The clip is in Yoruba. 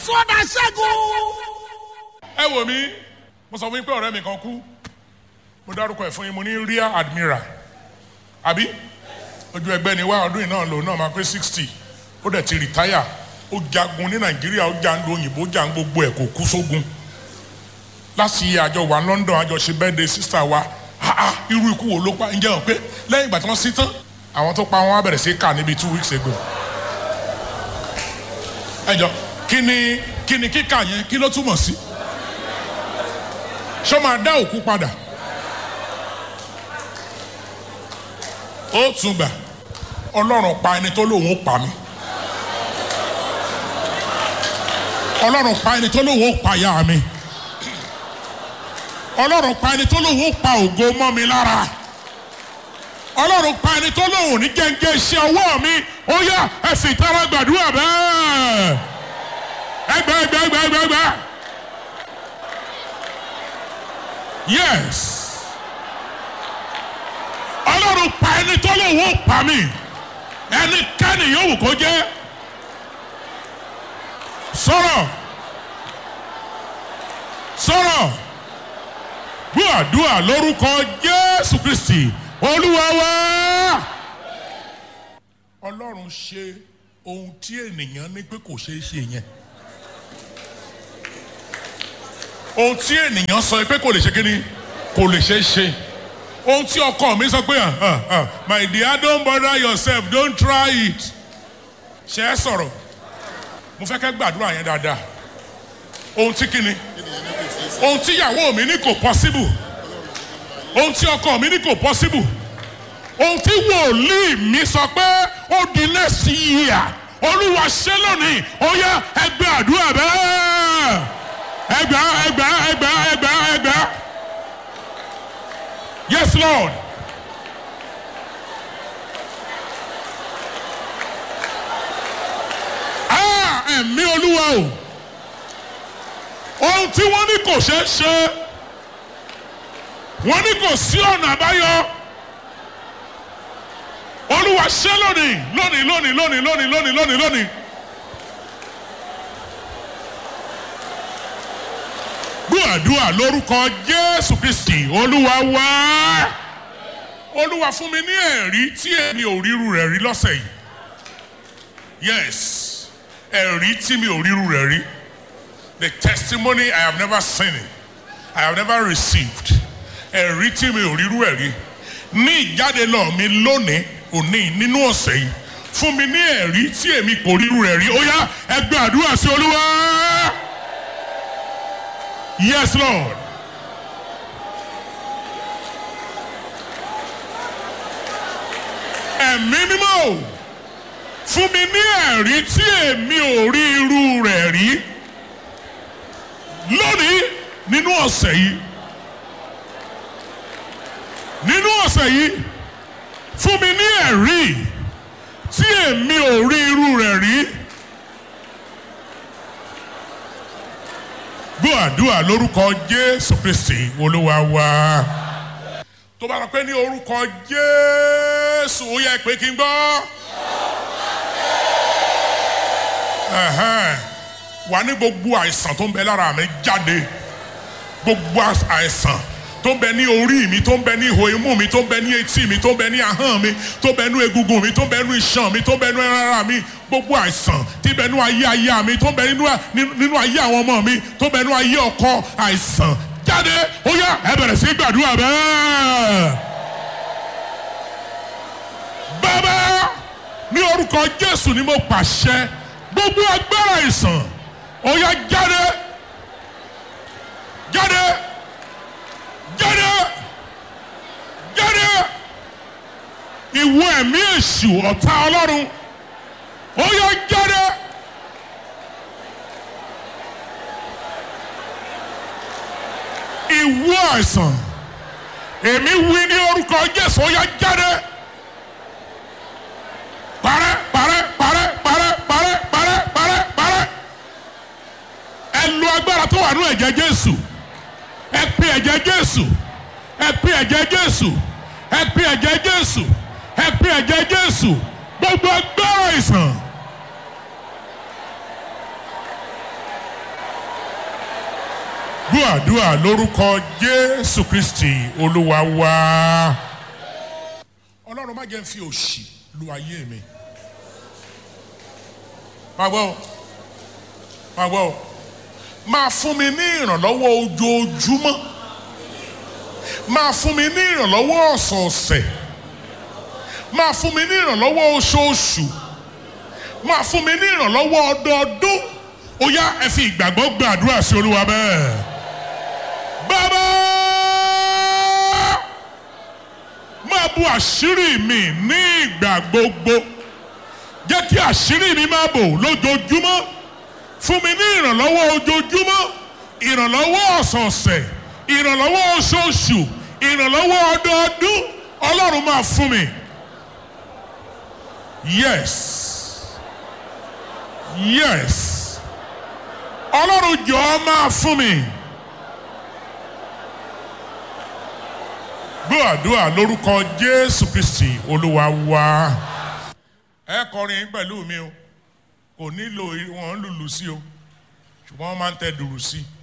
sọ́dà ṣẹ́gun. ẹ wò mí mo sọ fún yín pé ọ̀rẹ́ mi kan kú mo dárúkọ ẹ̀ fún yín mo ní rear admiral àbí ojú ẹgbẹ́ ni wá ọdún yìí náà lòun náà máa pé sixty ó dẹ̀ ti rìtáyà ó jagun ní nàìjíríà ó jà ń lo òyìnbó jà ń gbogbo ẹ̀ kò kú sógun láti iye àjọ wa London àjọ ṣe birthday sister wa ah ah irú ikú wo ló pa ǹjẹ́ hàn pé lẹ́yìn ìgbà tí wọ́n sí tán àwọn tó pa wọn á bẹ̀rẹ̀ sí kà níbi two weeks ago ẹ jọ kí ni kí ni kíkà yẹn kí ló túmọ̀ sí ṣé ó máa dá òkú padà ó tún gbà ọlọ́run pa ẹni tó lóun ó pa mí ọlọ́run pa ẹni tó lóun ó pa ìyá mi ọlọ́run pa ẹni tó lóun ó pa ògo mọ́ mi lára ọlọ́run pa ẹni tó lóun ò ní gẹ́gẹ́ iṣẹ́ ọwọ́ mi ó yá ẹ sì tẹ́wọ́ gbàdúrà bẹ́ẹ̀ ẹgbẹ́ ẹgbẹ́ ẹgbẹ́ ẹgbẹ́ ẹgbẹ́ yes ọlọ́run pa ẹni tó lóun ó pa mí ẹnikẹ́ni yòówù kó jẹ́ sọ̀rọ̀ sọ̀rọ̀ gbọ́dúà lórúkọ Jésù Kristi Olúwa wa. Ọlọ́run ṣe ohun tí ènìyàn ní pé kò ṣeé ṣe yẹn ohun tí ènìyàn sọ pé kò lè ṣe kí ni kò lè ṣeé ṣe ohun tí ọkọ mi sọ pé my dear don't bother yourself don't try it ṣe é sọ̀rọ̀ mo fẹ́ kẹ́ gbàdúrà yẹn dáadáa ohun tí kíni ohun tí ìyàwó mi ní kò possible ohun tí ọkọ mi ní kò possible ohun tí wòlíì mi sọ pé ó di next year olúwa ṣe lónìí ó yá ẹgbẹ́ àdúrà bẹ́ẹ̀ ẹgbẹ́ ẹgbẹ́ ẹgbẹ́ ẹgbẹ́ ẹgbẹ́ yes lord. Ah, ẹ̀mí olúwa o ohun tí wọ́n ní kò ṣeé ṣe wọ́n ní kò sí ọ̀nà àbáyọ olúwa ṣe lónìí lónìí lónìí lónìí lónìí lónìí lónìí lónìí. gbàdúrà lórúkọ jésù kristi olúwa wá olúwa fún mi ní ẹ̀rí tí èmi ò ríru rẹ̀ rí lọ́sẹ̀ yìí yes ẹ̀rí tí mi ò ríru rẹ̀ rí the testimony I have never seen it I have never received ẹ̀rí tí mi ò ríru ẹ̀ rí ní ìjáde lọ mi lónìí òní nínú ọ̀sẹ̀ yìí fún mi ní ẹ̀rí tí èmi kò ríru rẹ̀ rí ó yá ẹ gbàdúrà sí olúwa yes lord. ẹ̀mí mímọ́ o fún mi ní ẹ̀rí tí èmi ò rí irú rẹ̀ rí lónìí nínú ọ̀sẹ̀ yìí nínú ọ̀sẹ̀ yìí fún mi ní ẹ̀rí tí èmi ò rí irú rẹ̀ rí gbọ́ àdúrà lórúkọ Jésù Kristi Olúwa wa tó bá lọ pé ní orúkọ Jésù ó yẹ pé kí n gbọ́. Ẹ̀hẹ́n. wà ní gbogbo àìsàn tó ń bẹ lára mi jáde gbogbo àìsàn tó ń bẹ ní orí mi tó ń bẹ ní ihò imú mi tó ń bẹ ní etí mi tó ń bẹ ní ahọ́n mi tó ń bẹ ní egungun mi tó ń bẹ ní iṣan mi tó ń bẹ ní ara mi gbogbo àìsàn tí ń bẹ ní ayé aya mi tó ń bẹ nínú ayé àwọn ọmọ mi tó ń bẹ ní ayé ọkọ àìsàn jáde ó yá ẹ bẹ̀rẹ̀ sí gbàdúrà bẹ́ẹ̀. bàbá ní orúkọ Jésù ni mo pàṣẹ gbogbo agbára àìsàn ó yá jáde jáde jáde jáde ìwọ ẹ̀mí èṣù ọ̀tá ọlọ́run ó yá jáde. ìwọ àìsàn èmi wí ní orúkọ Jésù ó yá jáde. parẹ́ parẹ́ parẹ́ parẹ́ parẹ́ parẹ́ parẹ́ parẹ́ ẹ lo agbára tó wà nínú ẹ̀jẹ̀ Jésù ẹ pe ẹ̀jẹ̀ Jésù ẹ pe ẹ̀jẹ̀ Jésù ẹ pe ẹ̀jẹ̀ Jésù ẹ pe ẹ̀jẹ̀ Jésù gbogbo agbára ìsàn gbọ́ àdúrà lórúkọ jésù kristi olúwa wá. ọlọ́run má jẹ́ ń fi òṣì lu ayé mi. máa gbọ́ o máa gbọ́ o máa fún mi ní ìrànlọ́wọ́ ojoojúmọ́ máa fún mi ní ìrànlọ́wọ́ ọ̀sọ̀ọ̀sẹ̀ máa fún mi ní ìrànlọ́wọ́ oṣooṣù máa fún mi ní ìrànlọ́wọ́ ọdọọdún ó yá ẹ fi ìgbàgbọ́ gbàdúrà sí olúwa bẹ́ẹ̀. bàbá máa bu àṣírí mi ní ìgbà gbogbo jẹ́ kí àṣírí mi máa bò lójoojúmọ́ fún mi ní ìrànlọ́wọ́ ojoojúmọ́ ìrànlọ́wọ́ ọ̀sọ̀ọ̀sẹ̀ ìrànlọ́wọ́ oṣooṣù ìrànlọ́wọ́ ọdọọdún ọlọ́run máa fún mi. yes yes ọlọ́run jọ̀ọ́ máa fún mi. gbọ́ àdúrà lórúkọ jésù kristi olúwa wá. ẹ kọrin pẹ̀lú mi o kò nílò wọn lùlù sí o ṣùgbọ́n wọ́n máa ń tẹ dùrù sí i.